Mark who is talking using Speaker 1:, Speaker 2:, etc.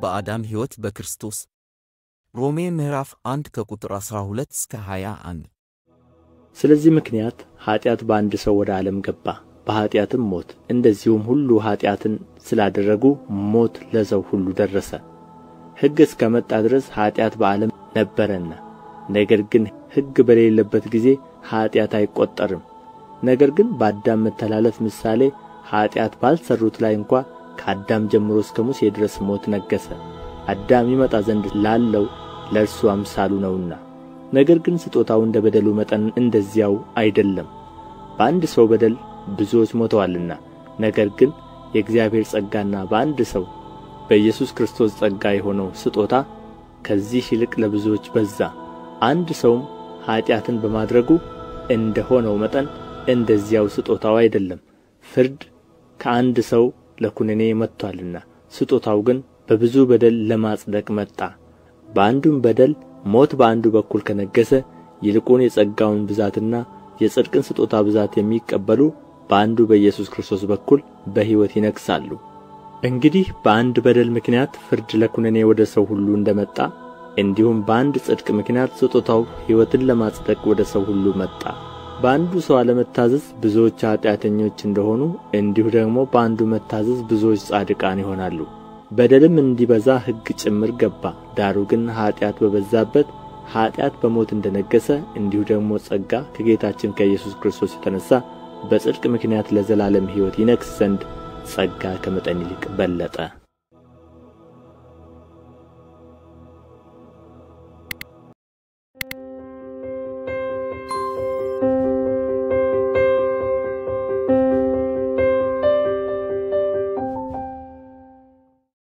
Speaker 1: በአዳም ሕይወት በክርስቶስ ሮሜ ምዕራፍ 1 ከቁጥር 12 እስከ 21
Speaker 2: ስለዚህ ምክንያት ኃጢአት በአንድ ሰው ወደ ዓለም ገባ በኃጢአትም ሞት እንደዚሁም ሁሉ ኃጢአትን ስላደረጉ ሞት ለሰው ሁሉ ደረሰ ሕግ እስከ መጣ ድረስ ኃጢአት በዓለም ነበረና ነገር ግን ሕግ በሌለበት ጊዜ ኃጢአት አይቈጠርም ነገር ግን በአዳም መተላለፍ ምሳሌ ኃጢአት ባልሠሩት ላይ እንኳ ከአዳም ጀምሮ እስከ ሙሴ ድረስ ሞት ነገሠ አዳም ይመጣ ዘንድ ላለው ለእርሱ አምሳሉ ነውና ነገር ግን ስጦታው እንደ በደሉ መጠን እንደዚያው አይደለም በአንድ ሰው በደል ብዙዎች ሞተዋልና ነገር ግን የእግዚአብሔር ጸጋና በአንድ ሰው በኢየሱስ ክርስቶስ ጸጋ የሆነው ስጦታ ከዚህ ይልቅ ለብዙዎች በዛ አንድ ሰውም ኃጢአትን በማድረጉ እንደ ሆነው መጠን እንደዚያው ስጦታው አይደለም ፍርድ ከአንድ ሰው ለኵነኔ መጥቶአልና ስጦታው ግን በብዙ በደል ለማጽደቅ መጣ በአንዱም በደል ሞት በአንዱ በኩል ከነገሠ ይልቁን የጸጋውን ብዛትና የጽድቅን ስጦታ ብዛት የሚቀበሉ በአንዱ በኢየሱስ ክርስቶስ በኩል በሕይወት ይነግሣሉ እንግዲህ በአንድ በደል ምክንያት ፍርድ ለኵነኔ ወደ ሰው ሁሉ እንደ መጣ እንዲሁም በአንድ ጽድቅ ምክንያት ስጦታው ሕይወትን ለማጽደቅ ወደ ሰው ሁሉ መጣ በአንዱ ሰው አለመታዘዝ ብዙዎች ኃጢአተኞች እንደሆኑ እንዲሁ ደግሞ በአንዱ መታዘዝ ብዙዎች ጻድቃን ይሆናሉ በደልም እንዲበዛ ሕግ ጭምር ገባ ዳሩ ግን ኃጢአት በበዛበት ኃጢአት በሞት እንደ ነገሠ እንዲሁ ደግሞ ጸጋ ከጌታችን ከኢየሱስ ክርስቶስ የተነሣ በጽድቅ ምክንያት ለዘላለም ሕይወት ይነግሥ ዘንድ ጸጋ ከመጠን ይልቅ በለጠ